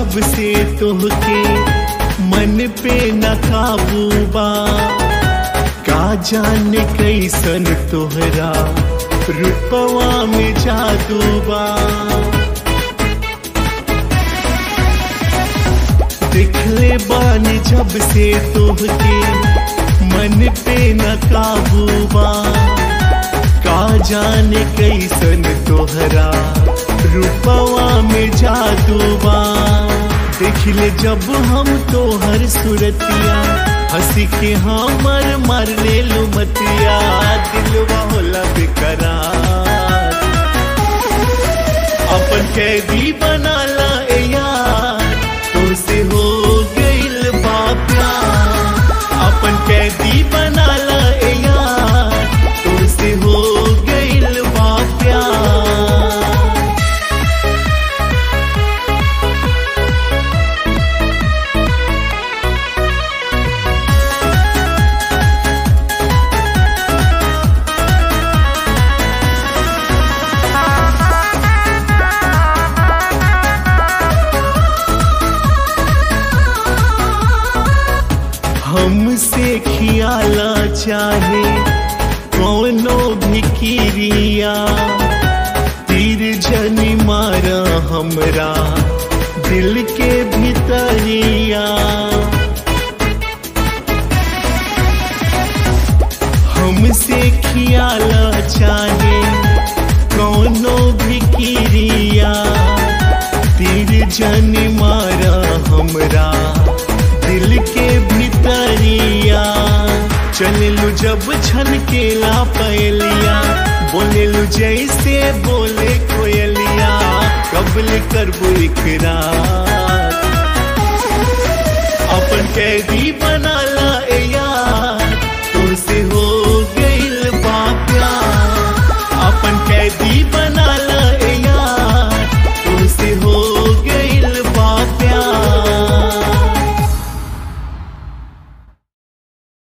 जब से तोहके मन पे न काबू बा का जाने कैसन तोहरा रुपवा में जादू बा दिखले बानी जब से तोहके मन पे न काबू बा का जाने कैसन तोहरा रूपवा में जादू बा देखले जब हम तोहर सुरतिया हंसी के हमर मार ले लो मतिया दिलवा होला बेकरार अपन कैदी बनाला ए यार तुमसे हो गइल बा प्यार अपन कैदी बनाला ए यार तुमसे हो गइल बा प्यार हमसे खियाला चाहे कौनो भी किरिया तीर जनी मारा हमरा दिल के भीतरिया हमसे खियाला चाहे कौनो भी किरिया तीर जनी मारा हमरा दिल के भीतरिया चललू जब छन केला पहलिया बोलेलू जैसे बोले कोयलिया कबल करबो इकरार अपन कैदी बनाला